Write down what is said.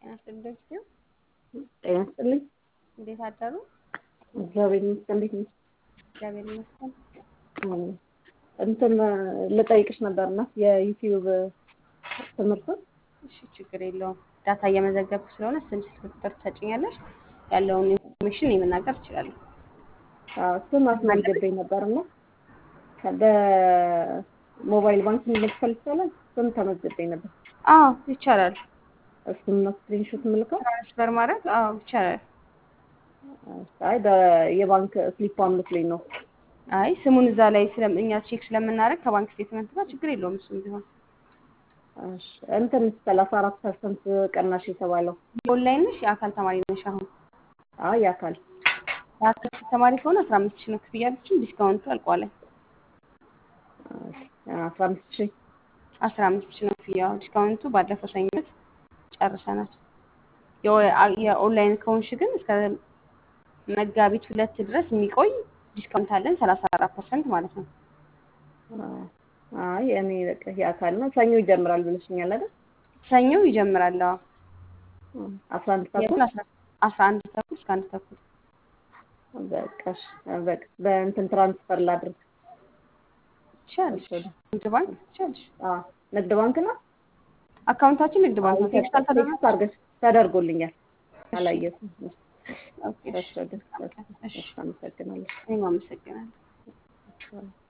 አስደግፊው ጤና ይስጥልኝ። እንዴት አደሩ? እግዚአብሔር ይመስገን። እንዴት ነሽ? እግዚአብሔር ይመስገን። አሜን። እንትን ልጠይቅሽ ነበርና የዩቲዩብ ትምህርቱን እሺ፣ ችግር የለውም። ዳታ እየመዘገብኩ ስለሆነ ስም፣ ስልክ ቁጥር ትሰጭኛለሽ። ያለውን ኢንፎርሜሽን የመናገር እችላለሁ። ስም አስመዝግቤ ነበርና በሞባይል ባንኪንግ መክፈል ይቻላል? ስም ተመዝግቤ ነበር። አዎ ይቻላል። እሱን ነው ስክሪንሾት ምልከው? ትራንስፈር ማድረግ አዎ ይቻላል። አይ የባንክ ስሊፓን መስሎኝ ነው። አይ ስሙን እዛ ላይ ስለም እኛ ቼክ ስለምናደርግ ከባንክ ስቴትመንት ጋር ችግር የለውም። እሱም ቢሆን እሺ እንትን ሰላሳ አራት ፐርሰንት ቅናሽ የተባለው ኦንላይን ነሽ የአካል ተማሪ ነሽ? አሁን አይ የአካል የአካል ተማሪ ከሆነ አስራ አምስት ሺህ ነው ክፍያ ያለችን። ዲስካውንቱ አልቋል። አስራ አምስት ሺህ አስራ አምስት ሺህ ነው ክፍያው። ዲስካውንቱ ባለፈው ሰኞ ዕለት ጨርሰናል። የኦንላይን ከሆንሽ ግን እስከ መጋቢት ሁለት ድረስ የሚቆይ ዲስካውንት አለን ሰላሳ አራት ፐርሰንት ማለት ነው። አይ እኔ በቃ የአካል ነው። ሰኞ ይጀምራል ብለሽኛል አይደል? ሰኞ ይጀምራል። አዎ አስራ አንድ ተኩል የቱን አስራ አንድ ተኩል እስከ አንድ ተኩል በቃ እሺ፣ በቃ በእንትን ትራንስፈር ላድርግ። ትችያለሽ። ንግድ ባንክ ትችያለሽ። አዎ ንግድ ባንክ ነው። አካውንታችን ንግድ ባንክ ነው። ቴክስት አልተደረገም? ቴክስት አድርገሽ ተደርጎልኛል። አላየሁትም። ኦኬ፣ እሺ። እሺ፣ አመሰግናለሁ። እኔም አመሰግናለሁ።